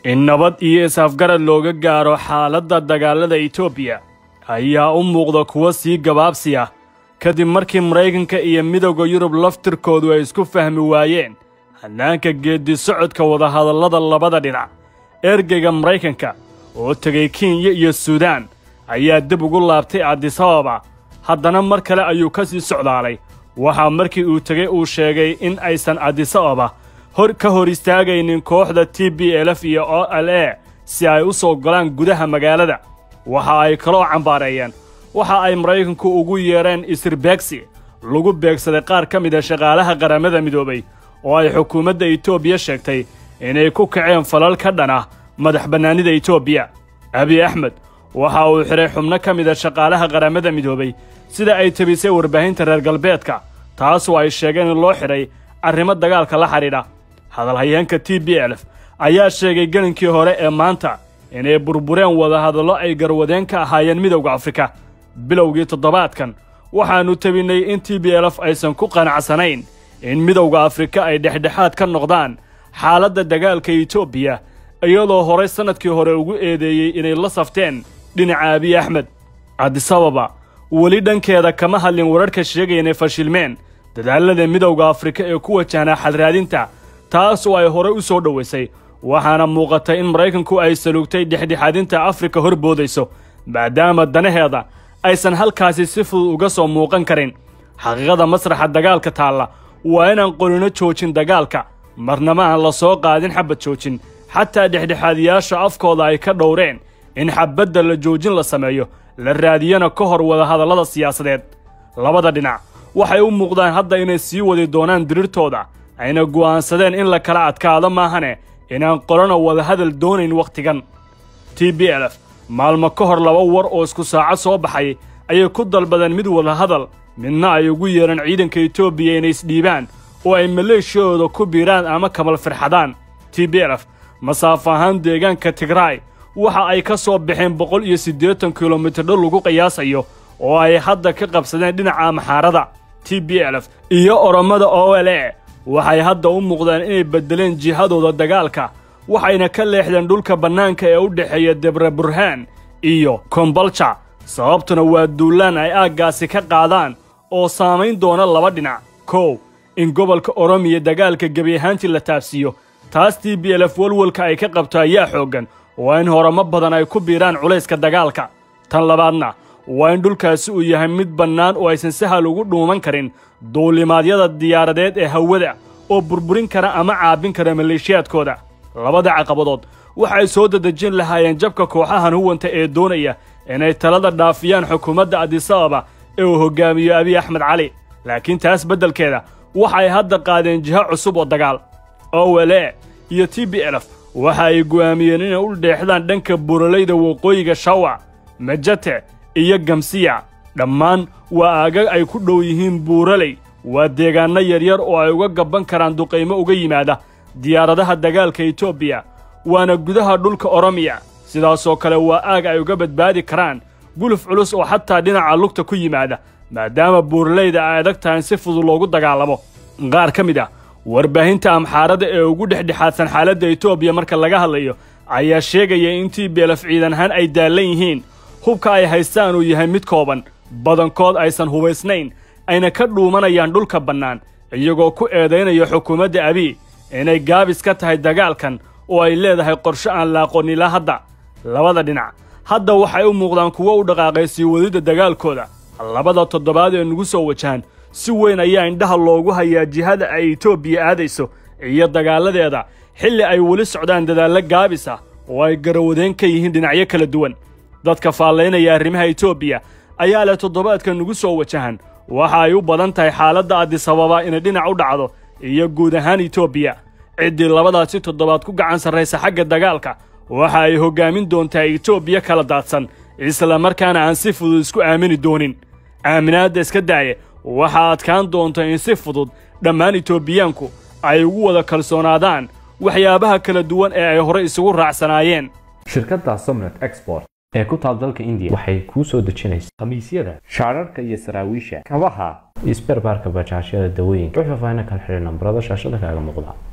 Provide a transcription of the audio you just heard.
in nabad iyo is-afgarad looga gaaro xaaladda dagaalada etoobiya ayaa u muuqda kuwo sii gabaabsi ah kadib markii maraykanka iyo midowda yurub laftirkoodu ay isku fahmi waayeen hannaanka geeddi socodka wadahadallada labada dhinac ergeyga maraykanka oo tegay kenya iyo suudaan ayaa dib ugu laabtay adisababa haddana mar kale ayuu ka sii socdaalay waxaa markii uu tegey uu sheegay in aysan adisababa hor ka hor istaagaynin kooxda t b lf iyo o l a si ay u soo golaan gudaha magaalada waxa ay kaloo cambaareeyeen waxa ay maraykanku ugu yeedheen isirbeegsi lagu beegsaday qaar ka mid a shaqaalaha qaramada midoobay oo ay xukuumadda etoobiya sheegtay inay ku kaceen falal ka dhan ah madax bannaanida etoobiya abiy axmed waxa uu xidhay xubno ka mid a shaqaalaha qaramada midoobay sida ay tebisay warbaahinta reer galbeedka taasoo ay sheegeen in loo xidhay arrimo dagaalka la xidhiidha hadalhayeenka t b lf ayaa sheegay gelinkii hore ee maanta inay burbureen wadahadallo ay garwadeen ka ahaayeen midowda afrika bilowgii toddobaadkan waxaannu tebinnay in t b lf aysan ku qanacsanayn in midowda afrika ay dhexdhexaad ka noqdaan xaaladda dagaalka etoobiya iyadoo horay sannadkii hore ugu eedeeyey inay la safteen dhinaca abiy axmed adisababa weli dhankeeda kama hadlin wararka sheegaya inay fashilmeen dadaalada midowda afrika ee ku wajahnaa xalraadinta taas oo ay horey u soo dhowaysay waxaana muuqatay in maraykanku ay saluugtay dhexdhexaadinta afrika hor boodayso maadaama danaheeda aysan halkaasi si fudud uga soo muuqan karin xaqiiqada masraxa dagaalka taalla waa inaan qorino joojin dagaalka marnama aan la soo qaadin xabad joojin xataa dhexdhexaadiyaasha afkooda ay ka dhowreen in xabadda la joojin la sameeyo la raadiyana ka hor wadahadallada siyaasadeed labada dhinac waxay u muuqdaan hadda inay sii wadi doonaan dirirtooda ayna go'aansadeen in la kala adkaado maahane inaan qorana wadahadal doonayn wakhtigan t b lf maalmo ka hor laba war oo isku saacad soo baxay ayay ku dalbadeen mid wadahadal midna ay ugu yeedhan ciidanka etoobiya inay isdhiibaan oo ay maleeshiyadooda ku biiraan ama kamal firxadaan t b lf masaafo ahaan deegaanka tigraay waxa ay ka soo baxeen boqol iyo siddeetan kilomitir dhul lagu qiyaasayo oo ay hadda ka qabsadeen dhinaca maxaarada t b lf iyo orommada o l a waxay hadda u muuqdaan inay beddeleen jihadooda dagaalka waxayna ka leexdeen dhulka bannaanka ee u dhexeeya debre burhaan iyo kombalja sababtuna waa duulaan ay aaggaasi ka qaadaan oo saamayn doona laba dhinac kow in gobolka oromiya dagaalka gebi ahaantii la taabsiiyo taas t b lf walwalka ay ka qabto ayaa xooggan waa in horamo badan ay ku biiraan culayska dagaalka tan labaadna waa in dhulkaasi uu yahay mid bannaan oo aysan sahal ugu dhuuman karin duulimaadyada diyaaradeed ee hawada oo burburin kara ama caabin kara maleeshiyaadkooda labada caqabadood waxay soo dadejin lahaayeen jabka kooxahan huwanta ee doonaya inay talada dhaafiyaan xukuumadda adisababa ee uu hoggaamiyo abiy axmed cali laakiin taas beddelkeeda waxay hadda qaadeen jiho cusub oo dagaal o l a iyo t b lf waxa ay go'aamiyeen inay u dheexdaan dhanka buuralayda waqooyiga shawa majate iyo gamsiya dhammaan waa aagag ay ku dhow yihiin buuraley waa deegaanno yaryar oo ay uga gabban karaan duqaymo uga yimaada diyaaradaha dagaalka etoobiya waana gudaha dhulka oromiya sidaasoo kale waa aag ay uga badbaadi karaan guluf culus oo xataa dhinaca lugta ku yimaada maadaama buuralayda ay adag tahay si fudud loogu dagaalamo qaar ka mid ah warbaahinta amxaarada ee ugu dhexdhexaadsan xaaladda etoobiya marka laga hadlayo ayaa sheegaya in t b lf ciidan ahaan ay daallan yihiin hubka ay haystaan uu yahay mid kooban badankood aysan hubaysnayn ayna ka dhuumanayaan dhulka bannaan iyagoo ku eedaynaya xukuumadda abiy inay gaabis ka tahay dagaalkan oo ay leedahay qorsho aan la aqoon ilaa hadda labada dhinac hadda waxay u muuqdaan kuwo u dhaqaaqay sii wadidda dagaalkooda labada toddobaad ee nugu soo wajahan si weyn ayaa indhaha loogu hayaa jihada ay etoobiya aadayso iyo dagaaladeeda xilli ay weli socdaan dadaallo gaabis ah oo ay garawadeen ka yihiin dhinacyo kala duwan dadka faallaynaya arrimaha etoobiya ayaa leh toddobaadka nugu soo wajahan waxa ay u badan tahay xaaladda adisababa inay dhinac u dhacdo iyo guud ahaan etoobiya ciddii labadaasi toddobaad ku gacan sarraysa xagga dagaalka waxa ay hoggaamin doontaa etoobiya kala daadsan isla markaana aan si fudud isku aamini doonin aaminaadda iska daaye waxaa adkaan doonta in si fudud dhammaan etoobiyaanku ay ugu wada kalsoonaadaan waxyaabaha kala duwan ee ay horey isugu raacsanaayeen shirkadda somnet export ee ku taal dalka indiya waxay kuu soo dejinaysaa khamiisyada shaararka iyo saraawiisha kabaha iyo sberbaarka bajaajyada dawooyinka wixii faahfaahin kala xidhay nambarada shaashada kaaga muuqda